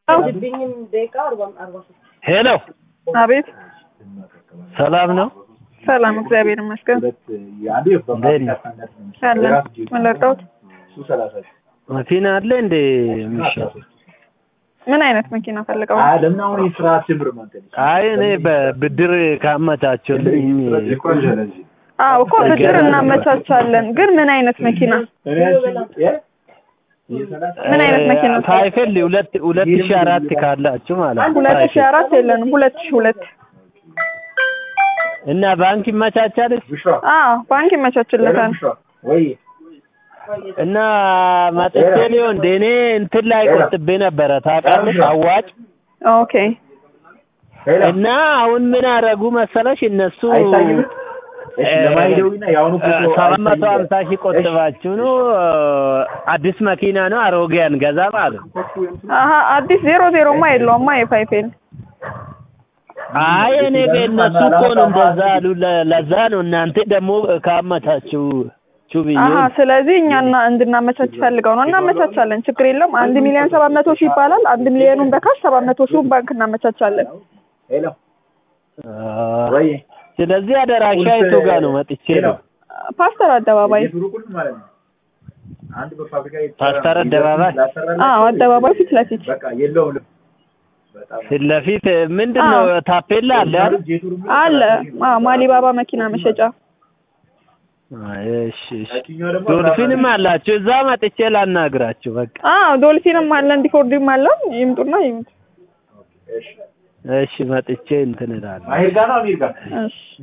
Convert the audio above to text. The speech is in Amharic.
ሄሎ አቤት ሰላም ነው? ሰላም፣ እግዚአብሔር ይመስገን። እንዴት ነው? አለን ምን ላድርገውት? መኪና አለ እንዴ የሚሸጥ? ምን አይነት መኪና ፈልገው? አይ እኔ በብድር ካመቻቸልኝ አዎ እኮ ብድር እናመቻቻለን፣ ግን ምን አይነት መኪና? ምን አይነት መኪና? ሳይፈል ሁለት ሁለት ሺህ አራት ካላችሁ ማለት ነው። ሁለት ሺህ አራት የለንም፣ ሁለት ሺህ ሁለት እና ባንክ ይመቻቻል አዎ ባንክ ይመቻችለታል። እና መጥቼ ሊሆን እንደ እኔ እንትን ላይ ቆጥቤ ነበረ ታውቃለሽ፣ አዋጭ ኦኬ እና አሁን ምን አደረጉ መሰለሽ እነሱ ሰባት መቶ ሀምሳ ሺህ ቆጥባችሁ ነው አዲስ መኪና ነው አሮጌ አንገዛ ማለት ነው። አሀ አዲስ ዜሮ ዜሮማ የለውማ የፋይፌል አይ እኔ እነሱ እኮ ነው እንደዛ አሉ። ለ- ለዛ ነው እናንተ ደግሞ ካመቻችሁ ቹብኝ አሀ ስለዚህ እኛና እንድናመቻች ፈልገው ነው። እናመቻቻለን፣ ችግር የለውም። አንድ ሚሊዮን ሰባት መቶ ሺህ ይባላል። አንድ ሚሊዮኑን በካሽ ሰባት መቶ ሺውን ባንክ እናመቻቻለን። ስለዚህ አደራሻ የቱ ጋር ነው መጥቼ ነው ፓስተር አደባባይ ፓስተር አደባባይ አዎ አደባባይ ፊት ለፊት ፊት ለፊት ምንድን ነው ታፔላ አለ አይደል? አለ። አዎ ማሊባባ መኪና መሸጫ አይ፣ እሺ እሺ ዶልፊንም አላችሁ እዛ መጥቼ ላናግራችሁ በቃ አዎ ዶልፊንም አለ እንዲፎርድም አለ። ይምጡና ይምጡ። እሺ መጥቼ እንትን እላለሁ እሺ